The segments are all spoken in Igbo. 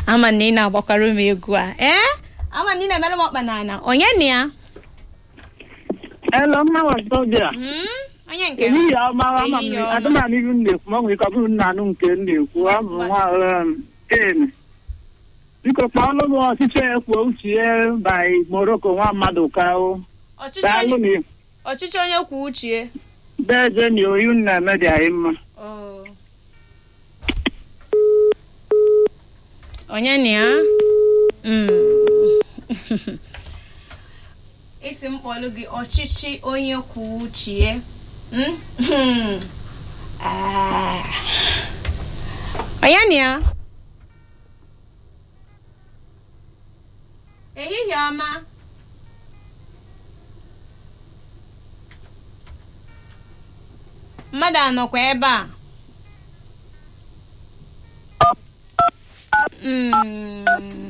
ama na ị na-agbakwara m egwu a ee ama na ị na-emere m ọkpa n'ala onye na ya Hello, mma Wazobia. Hmm? onye nke m Ehihie ọma ama m Ehihie ọma. adịmana ihu m na-ekwu ma ọ nwere ike ọ bụrụ nna anụ nke m na-ekwu ọ bụ nwa um, Ken. Biko kpọọlụ m ọchịchị ekwuo uche ya by Morocco nwa mmadụ ka o ọchịchị daalụ onye- na ọchịchị onye kwuo uche beje na oyi na-eme dị anyị mma Oh. onye na ya Mm. isi m kpọlụ gị ọchịchị onye kwuo uche ya Mm? Ah. onye na ya ehihie ọma mmadụ anọkwa ebe a Mm.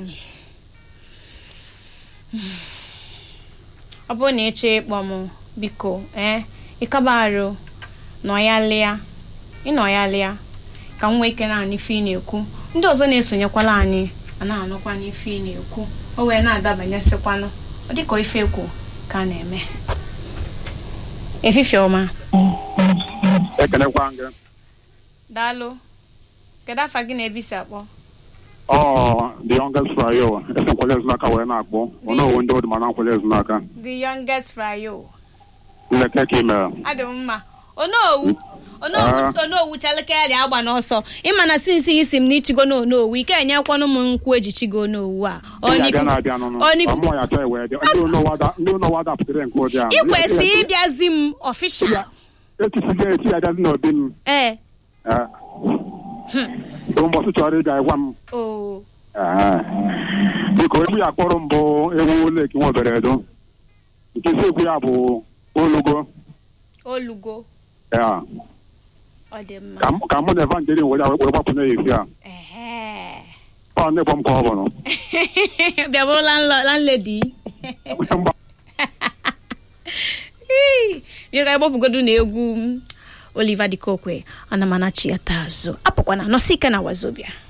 ọ bụrụ na ịchọ ịkpọ m biko ee ịkaba arụ nọ ya lịa ịnọ ya lịa ka m nwee ike na-anụ ife ị na-ekwu ndị ọzọ na-esonyekwala anyị a na-anụkwa n'ife ị na-ekwu o wee na-adabanyesịkwanụ ọ dịka ife ekwu ka a na-eme efifie ọma ekelekwa gị daalụ kedu afa gị na-ebisi akpọ ọ the youngest frayo esi nkwele ezinaka wee na-akpọ onowu ndị odi mana nkwele ezinaka the youngest frayo nleke ka imere adị m mma onowu onowu Ah. onowu chalụkarị agba n'ọsọ ịma na sinsi isi m n'ichigo na onowu ike enyekwanụ m nkwụ ejichigo onowu a abịa Oniku- na-abịa nụnụ Oniku- ọmụọ ya chọọ wee bịa ndị onowu ada- ndị onowu adapụtara nke ụdị a ikwesị ịbịazi m ọfishal etisigo eti ya gazi n'obi m ee Eh. ụbọchị chọrọ ịbịa gwa m o Eh. biko egwu ya kpọrọ mbụ ewu leki nwebere edo nke isi egwu ya bụ olugo olugo Ya. ọ dị mma ka m- ka mụ na evangelin were were gbapụ n'ezi a Ehe. ọ ndị gbọ m ka ọ bụrụ bịabụrụ landlady bịa ka ịgbapụgodu na egwu m oliver dikokwe ana m anachi ya taa azụ apụkwana nọsi ike na wazobia